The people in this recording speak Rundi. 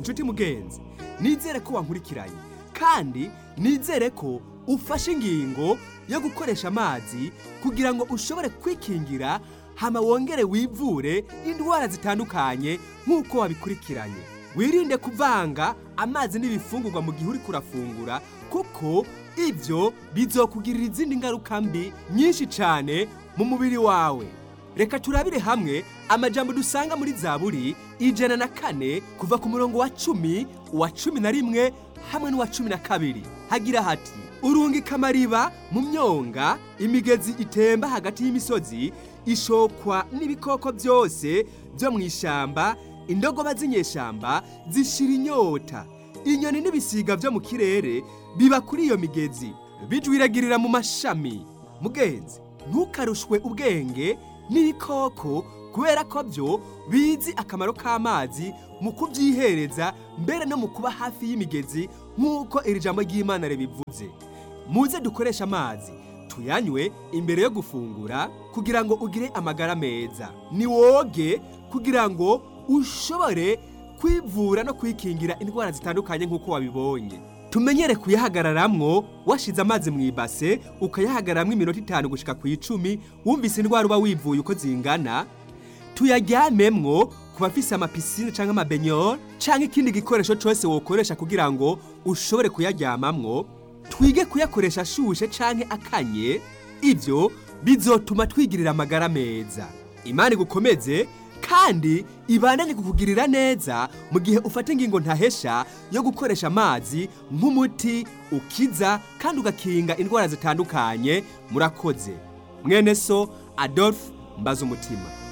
inshuti mugenzi nizere ko wankurikiranye kandi nizere ko ufashe ingingo yo gukoresha amazi kugira ngo ushobore kwikingira hama wongere wivure indwara zitandukanye nk'uko wabikurikiranye wirinde kuvanga amazi n'ibifungurwa mu gihe uri kurafungura kuko ibyo bizokugirira izindi ngaruka mbi nyinshi cyane mu mubiri wawe reka turabire hamwe amajambo dusanga muri zaburi ijana na kane kuva ku murongo wa cumi uwa cumi na rimwe hamwe n'uwa cumi na kabiri hagira hati urungika amariba mu myonga imigezi itemba hagati y'imisozi ishokwa n'ibikoko byose byo mu ishyamba indogoba z'inyeshyamba zishira inyota inyoni n'ibisiga byo mu kirere biba kuri iyo migezi bijwiragirira mu mashami mugenzi ntukarushwe ubwenge n'ibikoko kubera ko byo bizi akamaro k'amazi mu kubyihereza mbere no mu kuba hafi y'imigezi nk'uko iri jambo ry'imana ribivuze muze dukoreshe amazi tuyanywe imbere yo gufungura kugira ngo ugire amagara meza ni woge kugira ngo ushobore kwivura no kwikingira indwara zitandukanye nk'uko wabibonye tumenyere kuyahagararamwo washize amazi mu ibase ukayahagararamwo iminota itanu gushika ku icumi wumvise indwara uba wivuye uko zingana tuyaryamemwo ku bafise amapisine cyangwa amabenyoro cyangwa ikindi gikoresho cyose wokoresha kugira ngo ushobore kuyaryamamwo twige kuyakoresha ashushe cyangwa akanye ibyo bizotuma twigirira amagara meza imana igukomeze kandi ibandanye kukugirira neza mu gihe ufata ingingo ntahesha yo gukoresha amazi nk'umuti ukiza kandi ugakinga indwara zitandukanye murakoze mwene so adolphe mbaza umutima